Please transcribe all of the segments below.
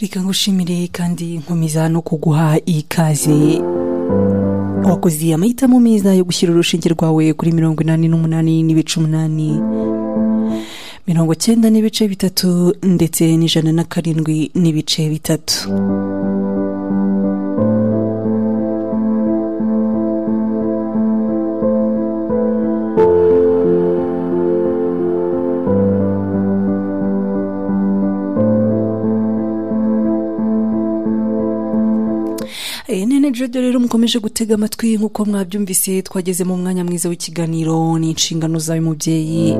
reka ngushimire kandi nkomeza no kuguha ikaze wakoze amahitamo meza yo gushyira urushinge rwawe kuri mirongo inani n'umunani n'ibice umunani mirongo cyenda n'ibice bitatu ndetse n'ijana na karindwi n'ibice bitatu rero mukomeje gutega amatwi nk'uko mwabyumvise twageze mu mwanya mwiza w'ikiganiro ni inshingano zawe mubyeyi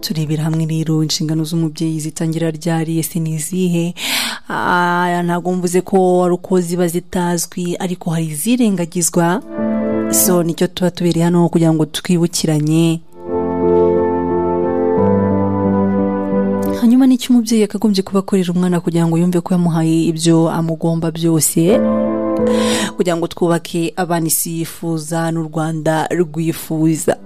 turebera hamwe rero inshingano z'umubyeyi zitangira ryari ese ni izihe ntabwo mvuze ko ari uko ziba zitazwi ariko hari izirengagizwa so nicyo tuba tubereye hano kugira ngo twibukiranye hanyuma n'icyo umubyeyi yakagombye kuba akorera umwana kugira ngo yumve ko yamuhaye ibyo amugomba byose kugira ngo twubake abana isi yifuza n'u rwanda rwifuza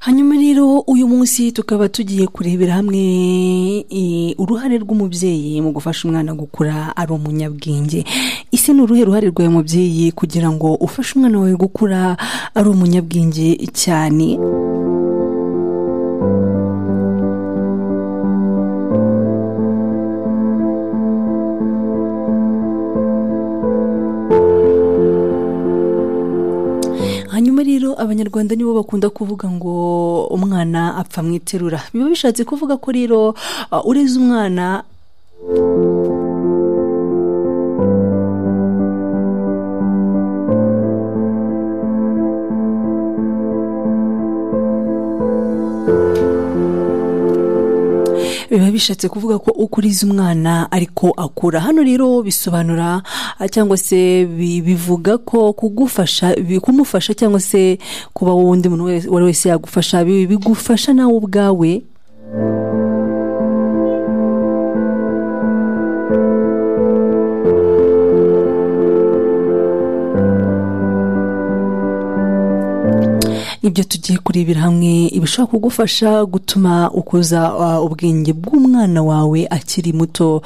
hanyuma rero uyu munsi tukaba tugiye kurebera hamwe uruhare rw'umubyeyi mu gufasha umwana gukura ari umunyabwenge ese ni uruhe ruhare rwawe mubyeyi kugira ngo ufashe umwana wawe gukura ari umunyabwenge cyane hanyuma rero abanyarwanda nibo bakunda kuvuga ngo umwana apfa mu iterura biba bishatse kuvuga ko rero uh, ureze umwana biba bishatse kuvuga ko ukuriza umwana ariko akura hano rero bisobanura cyangwa se bivuga ko kugufasha kumufasha cyangwa se kuba wowe undi muntu wari wese yagufasha bigufasha nawe ubwawe ibyo tugiye kurebera hamwe ibishobora kugufasha gutuma ukuza ubwenge bw'umwana wawe akiri muto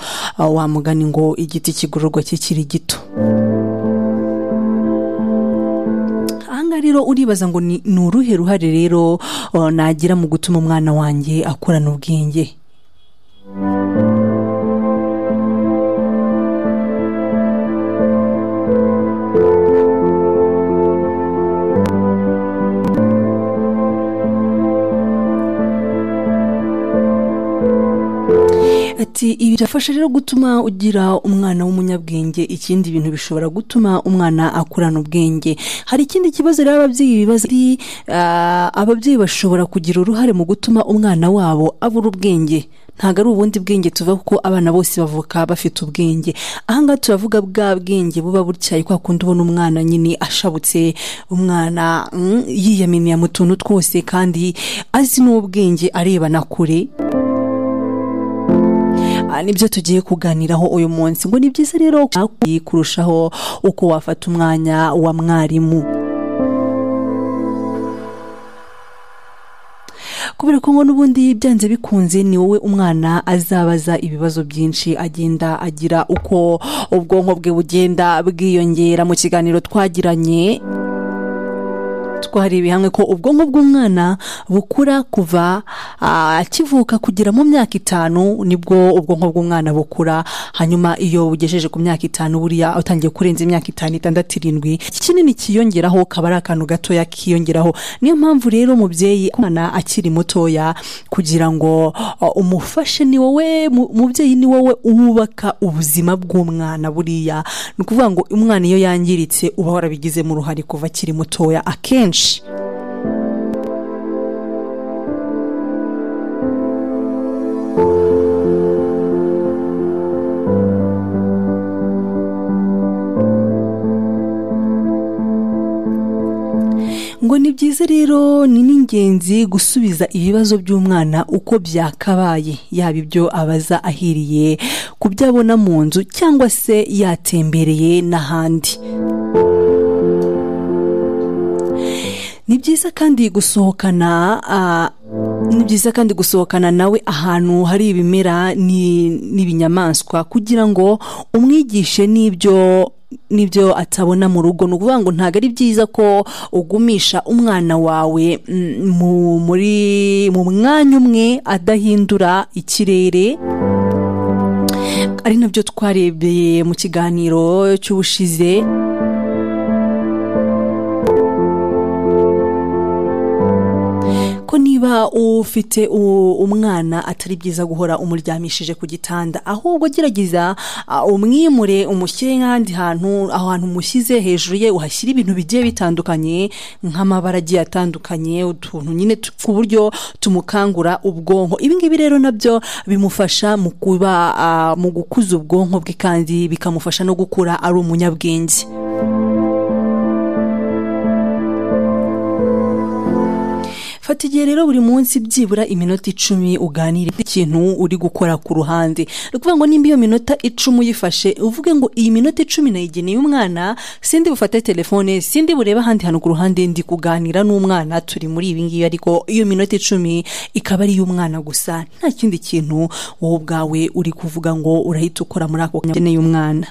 wamugani ngo igiti kigororwa kikiri gito ahangaha rero uribaza ngo ni uruhe ruhare rero nagira mu gutuma umwana wanjye akurana ubwenge ibi birafasha rero gutuma ugira umwana w'umunyabwenge ikindi bintu bishobora gutuma umwana akurana ubwenge hari ikindi kibazo rero ababyeyi bibaza ababyeyi bashobora kugira uruhare mu gutuma umwana wabo abura ubwenge ntabwo ari ubundi bwenge tuva kuko abana bose bavuka bafite ubwenge ahangaha turavuga bwa bwenge buba butyaye kwa kundi ubona umwana nyine ashabutse umwana yiyaminiye mu tuntu twose kandi azi n'ubwenge areba na kure nibyo tugiye kuganiraho uyu munsi ngo ni byiza rero kurushaho uko wafata umwanya wa mwarimu kubera ko ngo n'ubundi byanze bikunze ni wowe umwana azabaza ibibazo byinshi agenda agira uko ubwonko bwe bugenda bwiyongera mu kiganiro twagiranye twareba hamwe ko ubwonko bw'umwana bukura kuva ah, akivuka kugera mu myaka itanu nibwo ubwonko bw'umwana bukura hanyuma iyo ugejeje ku myaka itanu buriya utangiye kurenza imyaka itanu itandatu irindwi kinini kiyongeraho kaba ari akantu gatoya kiyongeraho niyo mpamvu rero umubyeyi umwana akiri mutoya kugira ngo ah, umufashe ni wowe mu- mubyeyi ni wowe wubaka ubuzima bw'umwana buriya ni ukuvuga ngo umwana iyo yangiritse uba warabigizemo uruhare kuva akiri mutoya akenshi ngo ni byiza rero ni n'ingenzi gusubiza ibibazo by'umwana uko byakabaye yaba ibyo abaza ahiriye ku byo abona mu nzu cyangwa se yatembereye n'ahandi ni byiza kandi gusohokana ah, ni byiza kandi gusohokana nawe ahantu hari ibimera ni- n'ibinyamaswa kugira ngo umwigishe n'ibyo n'ibyo atabona mu rugo ni ukuvuga ngo ntabwo ari byiza ko ugumisha umwana wawe mm, mu- muri mu mwanya umwe adahindura ikirere ari nabyo twarebeye mu kiganiro cy'ubushize ko niba ufite u- umwana atari byiza guhora umuryamishije ku gitanda ahubwo gerageza ah, umwimure umushyire nk'ahandi hantu aho hantu umushyize hejuru ye uhashyire ibintu bigiye bitandukanye nk'amabara agiye atandukanye utuntu nyine tu- ku buryo tumukangura ubwonko ibi ngibi rero nabyo bimufasha mu kuba ah, mu gukuza ubwonko bwe kandi bikamufasha no gukura ari umunyabwenge fata igihe rero buri munsi byibura iminota icumi uganire ikintu uri gukora ku ruhande ni ukuvuga ngo nimba iyo minota icumi uyifashe uvuge ngo iyi minota icumi nayigeneye umwana sindi bufate telefone sindi burebe ahandi hantu ku ruhande ndi kuganira n'umwana turi muri ibi ngibi ariko iyo minota icumi ikaba ari iy'umwana gusa nta kindi kintu wowe ubwawe uri kuvuga ngo urahita ukora muri ako kanya ugeneye umwana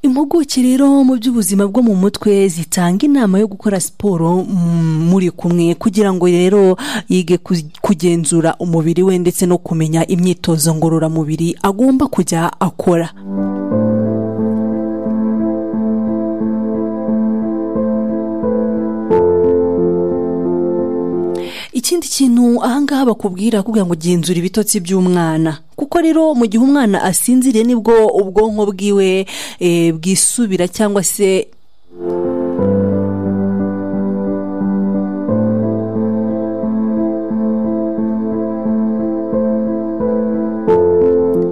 impuguke rero mu by'ubuzima bwo mu mutwe zitanga inama yo gukora siporo mm, muri kumwe kugira ngo rero yige ku- kugenzura umubiri we ndetse no kumenya imyitozo ngororamubiri agomba kujya akora ikindi kintu ahangaha bakubwira kugira ngo genzura ibitotsi by'umwana kuko rero mu gihe umwana asinziriye nibwo ubwonko bwiwe eh, bwisubira cyangwa se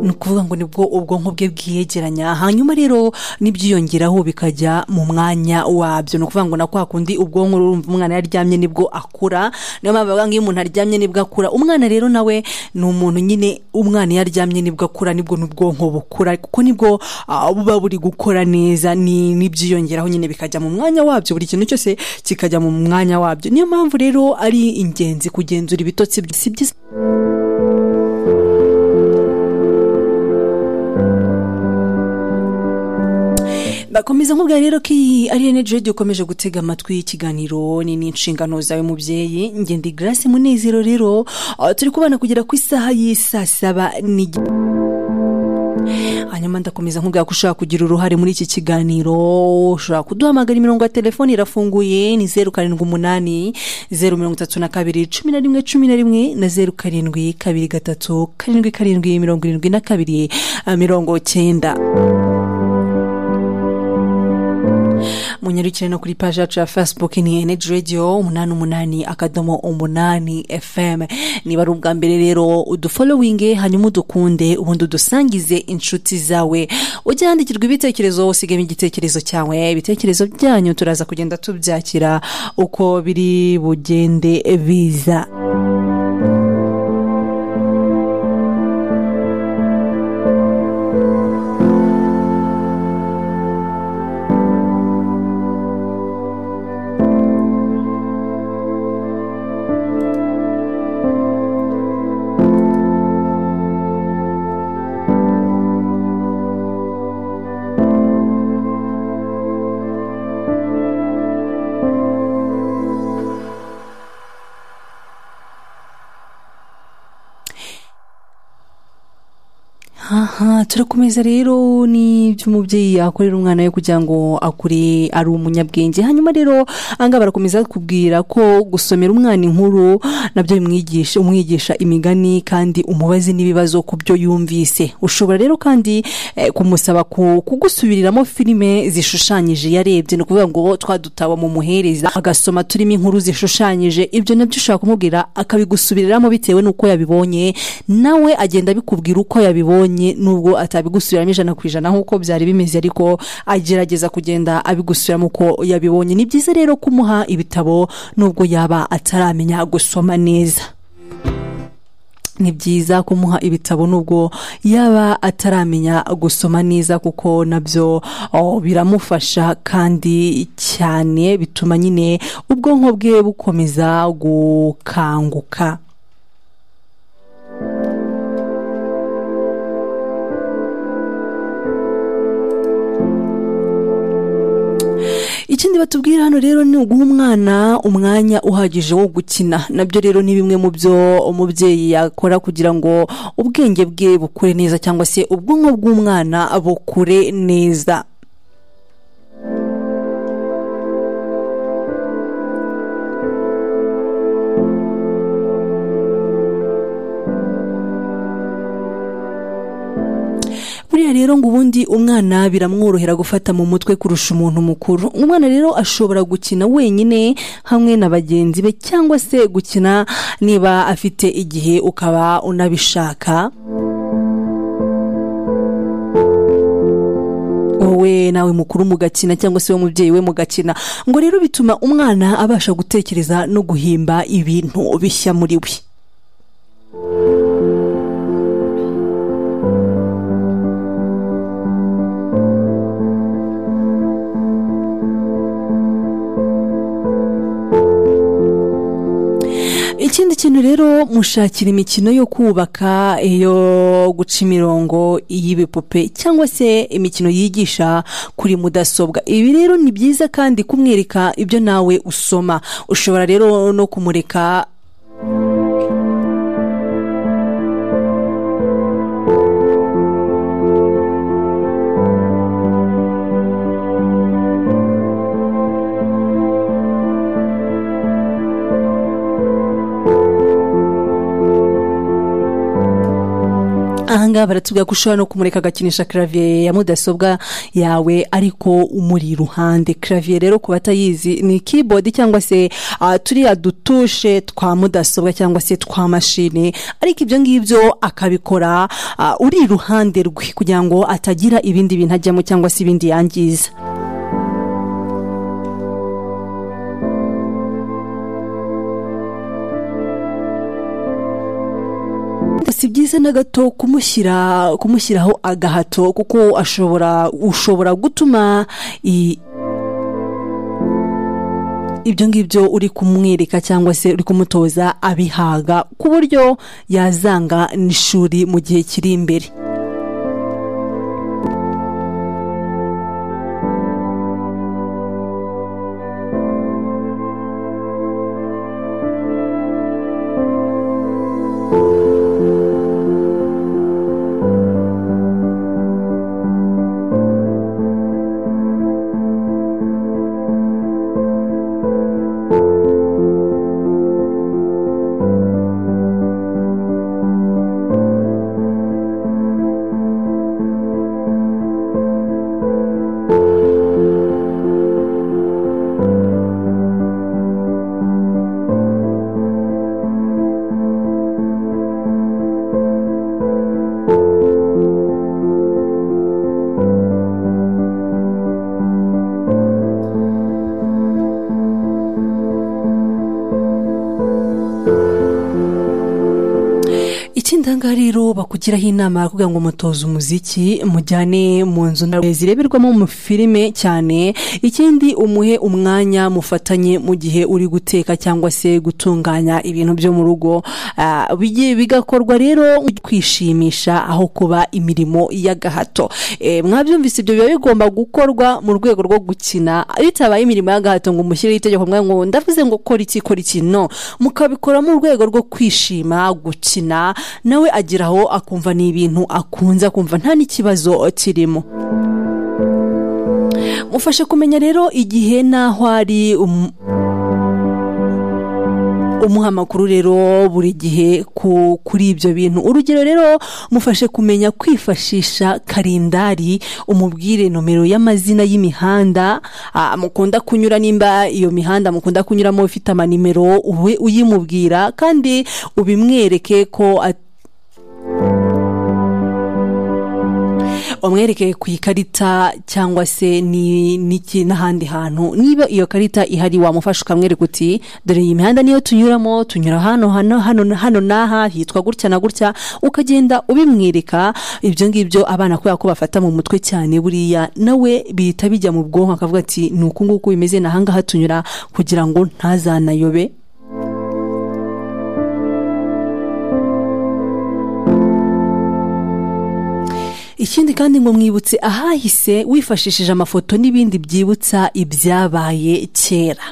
ni ukuvuga ngo nibwo ubwonko bwe bwiyegeranya hanyuma rero n'ibyiyongeraho bikajya mu mwanya wabyo ni ukuvuga ngo na kwa kundi ubwonko urumva umwana yaryamye nibwo akura niyo mpamvu bavuga ngo iyo umuntu aryamye nibwo akura umwana rero nawe ni umuntu nyine umwana iyo aryamye nibwo akura nibwo n'ubwonko bukura kuko nibwo ah, buba buri gukora neza ni n'ibyiyongeraho nyine bikajya mu mwanya wabyo buri kintu cyose kikajya mu mwanya wabyo niyo mpamvu rero ari ingenzi kugenzura ibitotsi bye. si byiza bakomeza nkubwira rero ko iyi ari energy radio ukomeje gutega amatwi ikiganiro ni n'inshingano zawe mubyeyi ngende grace munezero rero ah, turi kubana kugera ku isaha y'isaa saba n'igice hanyuma ndakomeza nkubwira ko ushobora kugira uruhare muri iki kiganiro ushobora kuduhamagara imirongo ya telefoni irafunguye ni zeru karindwi umunani zeru mirongo itatu na kabiri cumi na rimwe cumi na rimwe na zeru karindwi kabiri gatatu karindwi karindwi mirongo irindwi na kabiri ah, mirongo cyenda munyarukire no kuri paji yacu ya facebook ni energy radio umunani umunani akadomo umunani fm niba ari ubwa mbere rero udufolowinge hanyuma udukunde ubundi udusangize inshuti zawe ujya yandikirwa ibitekerezo usigemo igitekerezo cyawe ibitekerezo byanyu turaza kugenda tubyakira uko biri bugende biza aha turakomeza rero n'ibyo umubyeyi akorera umwana we kugira ngo akure ari umunyabwenge hanyuma rero ahangaha barakomeza kubwira ko gusomera umwana inkuru nabyo bimwigisha umwigisha imigani kandi umubazi n'ibibazo ku byo yumvise ushobora rero kandi eh, kumusaba ku- kugusubiriramo filime zishushanyije yarebye ni ukuvuga ngo twa dutabo mu muhereza agasoma turimo inkuru zishushanyije ibyo nabyo ushobora kumubwira akabigusubiriramo bitewe n'uko yabibonye nawe agenda abikubwira uko yabibonye nubwo atabigusubiramo ijana ku ijana nk'uko byari bimeze ariko agerageza kugenda abigusubiramo uko yabibonye ni byiza rero kumuha ibitabo nubwo yaba ataramenya gusoma neza ni byiza kumuha ibitabo nubwo yaba ataramenya gusoma neza kuko nabyo oh, biramufasha kandi cyane bituma nyine ubwonko bwe bukomeza gukanguka ikindi batubwira hano rero ni uguha umwana umwanya uhagije wo gukina nabyo rero ni bimwe mu byo umubyeyi yakora kugira ngo ubwenge bwe bukure neza cyangwa se ubwonko bw'umwana bukure neza buriya rero ngo ubundi umwana biramworohera gufata mu mutwe kurusha umuntu mukuru umwana rero ashobora gukina wenyine hamwe na bagenzi be cyangwa se gukina niba afite igihe ukaba unabishaka wowe nawe mukuru mugakina cyangwa se wowe mubyeyi we mugakina ngo rero bituma umwana abasha gutekereza no guhimba ibintu bishya muri we ikindi kintu rero mushakira imikino yo kubaka iyo guca imirongo y'ibipupe cyangwa se imikino yigisha kuri mudasobwa ibi rero ni byiza kandi kumwereka ibyo nawe usoma ushobora rero no kumureka ahangaha baratubwira ko ushobora no kumureka agakinisha clavier ya mudasobwa yawe ariko umuri iruhande clavier rero ku batayizi ni keyboard cyangwa se ah, turiya dutushe twa mudasobwa cyangwa se twa mashine ariko ibyo ngibyo akabikora ah, uri iruhande rwe kugira ngo atagira ibindi bintu ajyamo cyangwa se ibindi yangiza si byiza na gato kumushyira kumushyiraho agahato kuko ashobora ushobora gutuma i- ibyo ngibyo uri kumwereka cyangwa se uri kumutoza abihaga ku buryo yazanga n'ishuri mu gihe kiri imbere ikindi ahangaha rero bakugiraho inama kugira ngo mutoze umuziki mujyane mu nzu na- zireberwamo mu filime cyane ikindi umuhe umwanya mufatanye mu gihe uri guteka cyangwa se gutunganya ibintu byo mu rugo Ah, bigi- bigakorwa rero kwishimisha aho kuba imirimo y'agahato Eh, mwabyumvise ibyo biba bigomba gukorwa mu rwego rwo gukina bitabaye imirimo y'agahato ngo umushyireho itegeko mwawe ngo ndavuze ngo kora iki kora iki no mukabikora mu rwego rwo kwishima gukina nawe agera aho akumva ni ibintu akunze akumva nta n'ikibazo kirimo mufashe kumenya rero igihe n'aho ari umuha amakuru rero buri gihe kuri ibyo bintu urugero rero mufashe kumenya kwifashisha karindari umubwire nomero y'amazina y'imihanda mukunda kunyura nimba iyo mihanda mukunda kunyuramo ufite amanimero ube uyimubwira kandi ubimwereke ko umwereke ku ikarita cyangwa se n'ahandi hantu niba iyo karita ihari wamufasha ukamwereka uti dore iyi mihanda niyo tunyuramo tunyura hano hano hano hano n'aha hitwa gutya na gutya ukagenda ubimwereka ibyo ngibyo abana kubera ko bafata mu mutwe cyane buriya nawe bihita bijya mu bwonko akavuga ati ni uku nguku bimeze n'ahangaha tunyura kugira ngo ntazanayobe ikindi kandi ngo mwibutse ahahise wifashishije amafoto n'ibindi byibutsa ibyabaye kera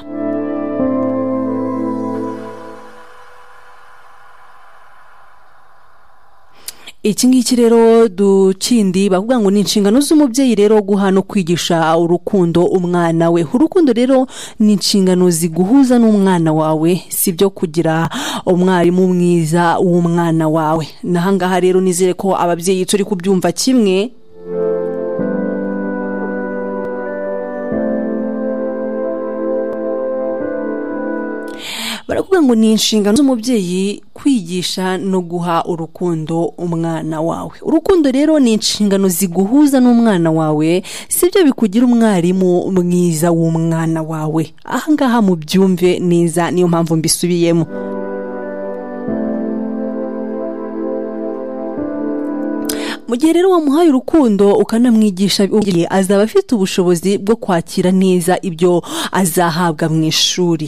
iki ngiki rero dukindi bavuga ngo ni inshingano z'umubyeyi rero guha no kwigisha urukundo umwana we urukundo rero ni inshingano ziguhuza n'umwana wawe si byo kugira umwarimu mwiza w'umwana wawe n'ahangaha rero nizere ko ababyeyi turi kubyumva kimwe baravuga ngo ni inshingano z'umubyeyi kwigisha no guha urukundo umwana wawe urukundo rero ni inshingano ziguhuza n'umwana wawe si byo bikugira umwarimu mwiza w'umwana wawe ahangaha mu byumve neza niyo mpamvu mbisubiyemo mu gihe rero wamuhaye urukundo ukanamwigisha azaba afite ubushobozi bwo kwakira neza ibyo azahabwa mu ishuri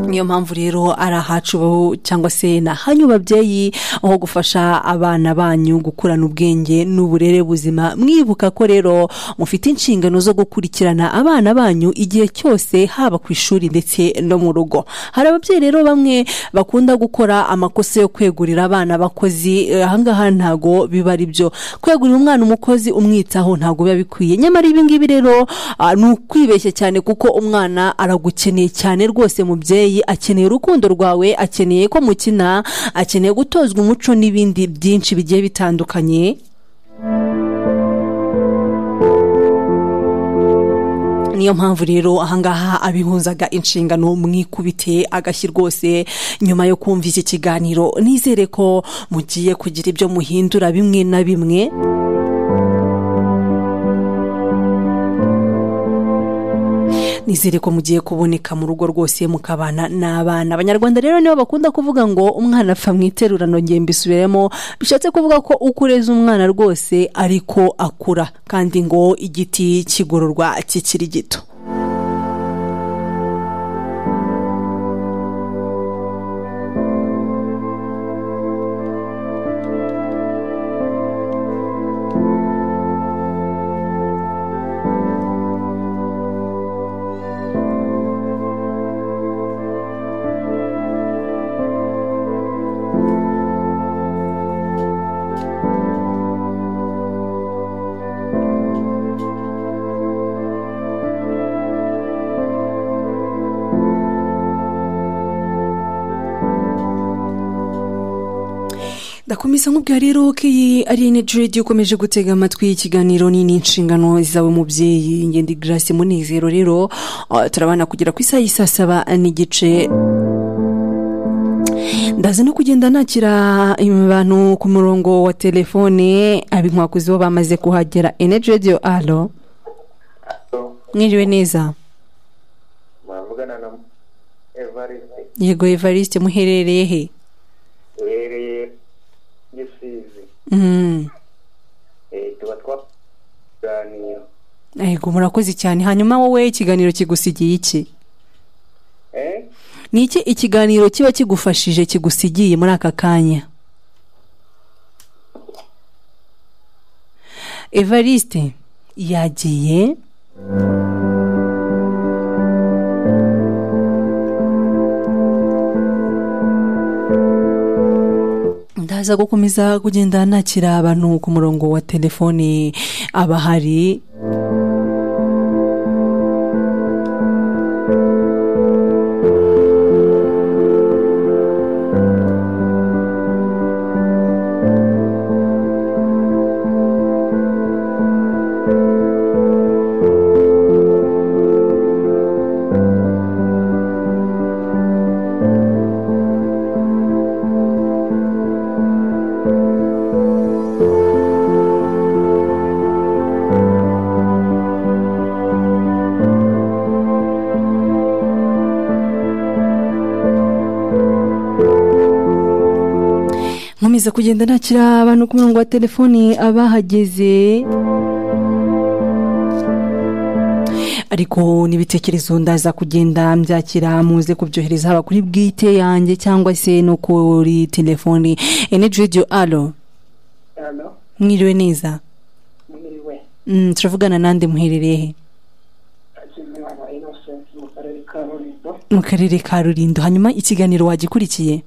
niyo mpamvu rero ari ahacu cyangwa se ni ahanyu babyeyi aho gufasha abana banyu gukurana ubwenge n'uburere buzima mwibuka ko rero mufite inshingano zo gukurikirana abana banyu igihe cyose haba ku ishuri ndetse no mu rugo hari ababyeyi rero bamwe bakunda gukora amakosa yo kwegurira abana abakozi ahangaha ntago biba ari byo kwegurira umwana umukozi umwitaho ntago biba bikwiye nyamara ibi ngibi rero ni ukwibeshya cyane kuko umwana aragukeneye cyane rwose mubyeyi akeneye urukundo rwawe akeneye ko mukina akeneye gutozwa umuco n'ibindi byinshi bigiye bitandukanye niyo mpamvu rero ahangaha abihuzaga inshingano mwikubite agashyi rwose nyuma yo kumva iki kiganiro nizere ko mugiye kugira ibyo muhindura bimwe na bimwe nizere ko mugiye kuboneka mu rugo rwose mukabana n'abana abanyarwanda rero nibo bakunda kuvuga ngo umwana apfa mu iterurano ngembe isubiremo bishatse kuvuga ko uko ureza umwana rwose ariko akura kandi ngo igiti kigororwa kikiri gito ndakomeza nk'ubwa rero ko iyi ari energy radio ukomeje gutega amatwi ikiganiro nini inshingano zawe mubyeyi ngende grace munezero rero turabana kugera ku isaha y'i saa saba n'igice ndaza no kugenda nakira abantu ku murongo wa telefone abinkwakuzi bo bamaze kuhagera energy radio alo mwiriwe neza muvugana na evariste yego evariste muherereye he uherereye gisizi tuba twaganira yego murakoze cyane hanyuma wowe ikiganiro kigusigiye iki ni iki ikiganiro kiba kigufashije kigusigiye muri aka kanya evariste yagiye aza gukomeza kugenda nakira abantu ku murongo wa telefoni abahari nkomeza kugenda nakira abantu ku murongo wa telefoni abahageze ariko n'ibitekerezo ndaza kugenda mbyakira muze kubyohereza haba kuri bwite yanjye cyangwa se no kuri telefoni energy radio alo hano mwiriwe neza mwiriwe Mm, turavugana nande muherereye he hakimwabo innocence mu karere ka rulindo mu karere ka rulindo hanyuma ikiganiro wagikurikiye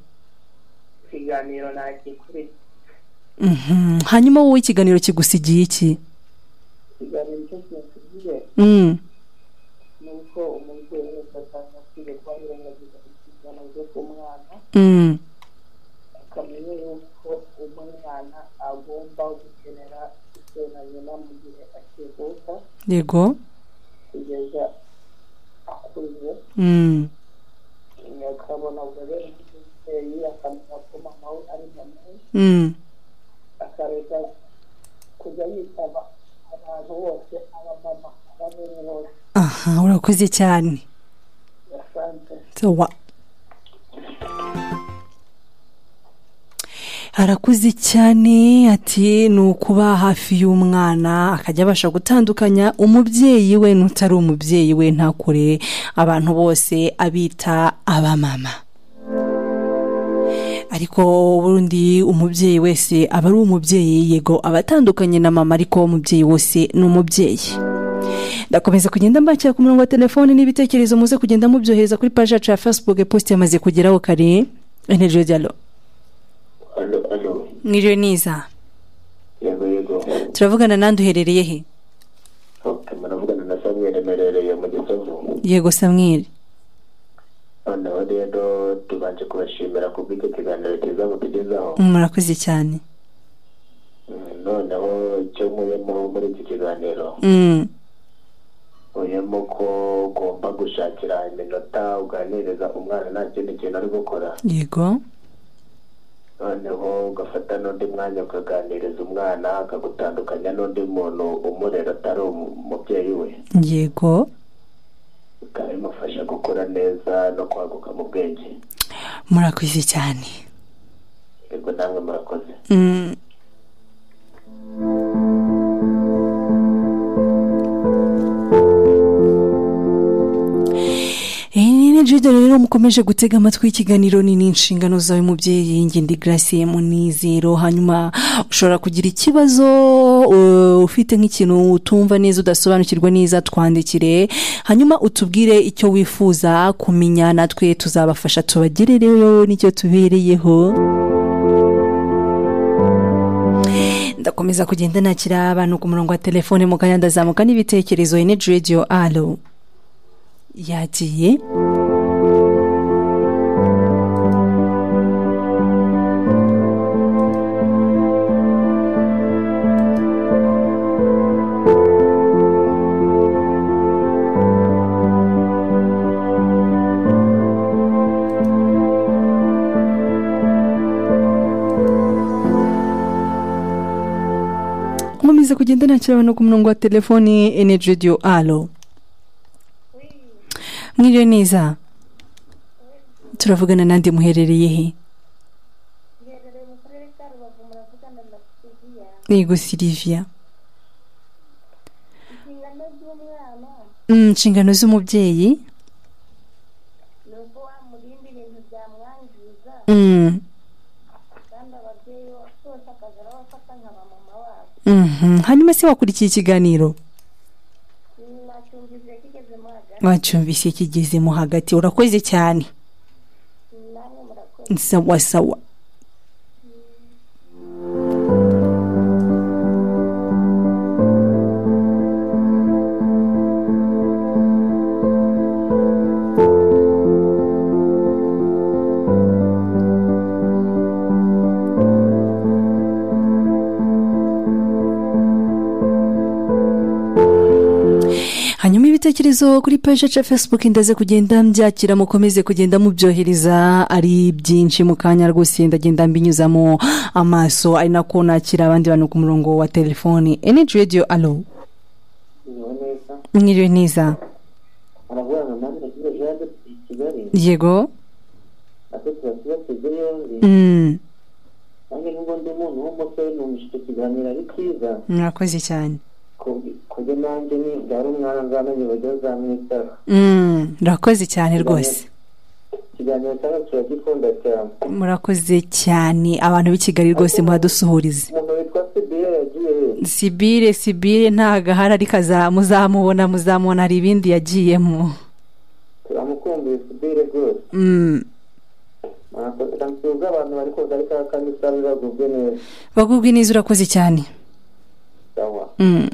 ikiganiro ntakikuri Mhm. hanyuma wowe ikiganiro kigusigiye iki ikiganiro cyo kinsigiye Mm. ni uko umubyeyi wese asanga akwiye kuba yirengagiza inshingano zo ku mwana Mm. akamenya yuko umwana agomba gukenera se na nyina mu gihe akivuka yego kugeza akuze Mm. akabona ububobere bw'umubyeyi akamenya ko mama we ari mama we Mm. akareka kujya yitaba abantu bose abamama ababyeyi bose aha urakoze cyane basanzwe sawa arakuze cyane ati ni ukuba hafi y'umwana akajya abasha gutandukanya umubyeyi we n'utari umubyeyi we ntakure abantu bose abita abamama ariko ubundi umubyeyi wese aba ari umubyeyi yego aba atandukanye na mama ariko umubyeyi wose ni umubyeyi ndakomeza kugenda mbakira ku murongo wa telefoni n'ibitekerezo muze kugenda mubyohereza kuri paji yacu ya facebook post yamaze kugeraho kare energy dialo alo alo mwiriwe niza yego yego turavugana nande uherereye he ok muravugana na samweli merereye mu gisovu yego samweli noneho rero tubanje kubashimira ku bw'icyo kiganiro cyiza mutugezaho murakoze cyane Mm, noneho icyo muyemo muri iki kiganiro Mm, muyemo ko ugomba gushakira iminota uganiriza umwana nta kindi kintu ari gukora yego noneho ugafata n'undi mwanya ukaganiriza umwana akagutandukanya n'undi muntu umurera atari umu- umubyeyi we yego bikaba bimufasha gukura neza no kwaguka mu bwenge murakoze cyane yego namwe murakoze Mm. Iyi jide rero mukomeje gutega amatwi y'ikiganiro ni n'inshingano zawe mubyeyi ngindi grace munizero hanyuma ushobora kugira ikibazo uh, ufite nk'ikintu utumva neza udasobanukirwa neza twandikire hanyuma utubwire icyo wifuza kumenya natwe tuzabafasha tubagerereyo n'icyo tubereyeho ndakomeza kugenda nakira abantu ku murongo wa telefone mugaya ndazamuka n'ibitekerezo energy radio alo yagiye nkomeza kugenda nakira abantu ku murongo wa telefone energy radio alo mwiriwe neza turavugana nande muherereye he giherereye mu karere ka rubavu muravugana na siriya yego silivia inshingano z'umwana Mm, inshingano z'umubyeyi ni uko wamurinda ibintu byamwangiza Mm, kandi ababyeyi bose akaza arabafata nka bamama wabo mhm. hanyuma se wakurikiye ikiganiro nacyumvise kigezemo hagati wacyumvise kigezemo hagati urakoze cyane namwe murakoze sawa sawa ibitekerezo kuri peje ca facebook ndaze kugenda mbyakira mukomeze kugenda mubyohereza ari byinshi mu kanya rwose ndagenda mbinyuzamo amaso ari nako nakira abandi bantu ku murongo wa telefoni energy radio alo niwe neza mwiriwe neza aravuga ngo nanjye nagize yaje i kigali yego ate turasiba tugere yombi Mm, nanjye nubwo ndi umuntu w'umusore numva icyo kiganiro ari cyiza mwakoze cyane kubyo nanjye ni byari umwana nzamenye uburyo nzamwitaho Mm, murakoze cyane rwose ikiganiro cyangwa kiragikunda cyane murakoze cyane abantu b'i kigali rwose muhadusuhurize umuntu witwa sibiye yagiye sibire sibire nta gahari ariko aza- muzamubona muzamubona hari ibindi yagiyemo turamukumbuye sibiye rwose Mm, ntabwo abantu bari koga ariko kandi usanga bagubwe neza bagubwe neza urakoze cyane sawa Mm.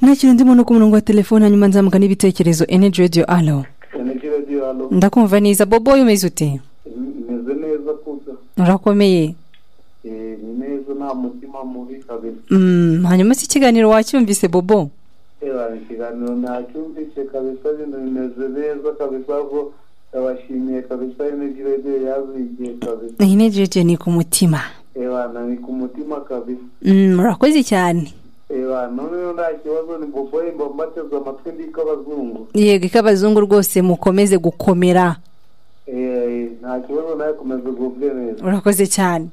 ntakiri ndimo no ku murongo wa telefone hanyuma nzamuka n'ibitekerezo energy radio alo energy radio hano ndakumva neza bobo umeze ute meze neza kuza urakomeye Eh, ni neza nta mutima mubi kabisa Mm, hanyuma si ikiganiro wacyumvise bobo reba ikiganiro ntacyumvise kabisa bino bimeze neza kabisa ko ndabashimiye kabisa energy radio yabigiye kabisa energy radio ni ku mutima reba ni ku mutima kabisa Mm, murakoze cyane reba noneho nta kibazo ni boboye mba mbateze amatwi ndi k'abazungu yego ik'abazungu rwose mukomeze gukomera Eh, nta kibazo nawe komeza ugubwe neza urakoze cyane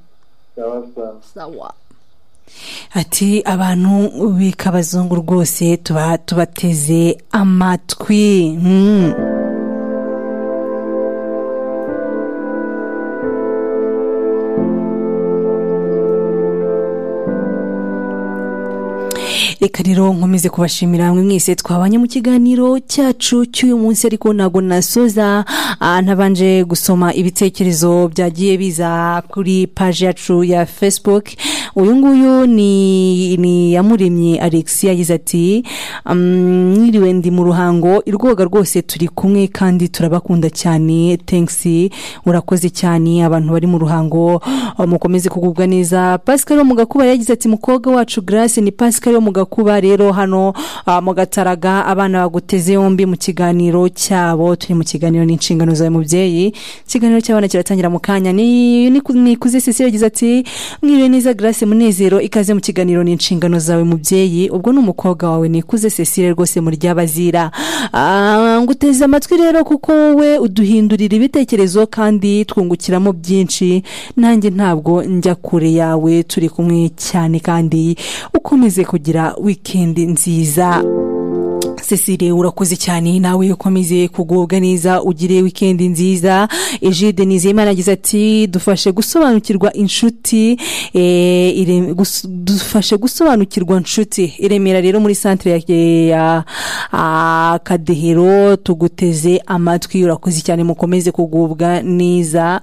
sawa sawa sawa ati abantu b'ik'abazungu rwose tuba tubateze amatwi Mm. reka rero nkomeze kubashimira mwe mwese twabanye mu kiganiro cyacu cy'uyu munsi ariko ntabwo nasoza ah, ntabanje gusoma ibitekerezo byagiye biza kuri paji yacu ya facebook uyu nguyu ni ni yamuremye alex yagize ati "Mm, mwiriwe ndi mu ruhango irwoga rwose turi kumwe kandi turabakunda cyane thanks urakoze cyane abantu bari mu ruhango ah, mukomeze kugubwa neza pascal wo mu gakuba yagize ati mukobwa wacu grace ni pascal yo mu gakuba rero hano ah, mu gataraga abana baguteze yombi mu kiganiro cyabo turi mu kiganiro n'inshingano zawe mubyeyi ikiganiro cy'abana kiratangira mu kanya ni ni- nikuze sisi yagize ati mwiriwe neza grace munezero ikaze mu kiganiro n'inshingano zawe mubyeyi ubwo ni umukobwa wawe nikuze cecile rwose muri ry'abazira Ah, nguteze amatwi rero kuko wowe uduhindurira ibitekerezo kandi twungukiramo byinshi nanjye ntabwo njya kure yawe turi kumwe cyane kandi ukomeze kugira wikendi nziza cecile urakoze cyane nawe ukomeze kugubwa neza ugire wikendi nziza ejide nizeyimana agize ati dufashe gusobanukirwa inshuti eh, ire- gus- dufashe gusobanukirwa inshuti iremera rero muri santire ya, ya ah, kadehero tuguteze amatwi urakoze cyane mukomeze kugubwa neza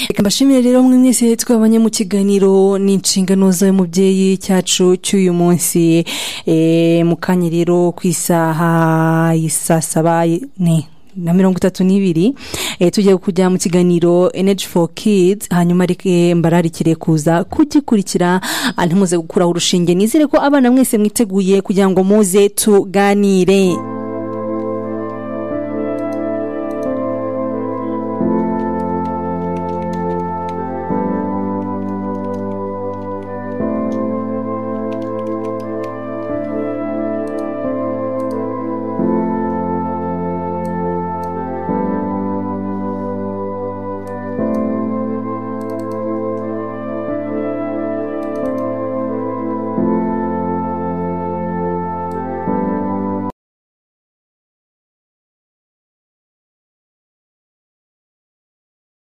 reka mbashimire rero mwe mwese twabanye mu kiganiro n'inshingano zawe mubyeyi cyacu cy'uyu munsi Eh, mu kanya rero ku isaha y'i saa saba ni na mirongo itatu n'ibiri Eh, tugiye kujya mu kiganiro energy for kids hanyuma reke mbararikire kuza kugikurikira ntimuze gukuraho urushinge nizere ko abana mwese mwiteguye kugira ngo muze tuganire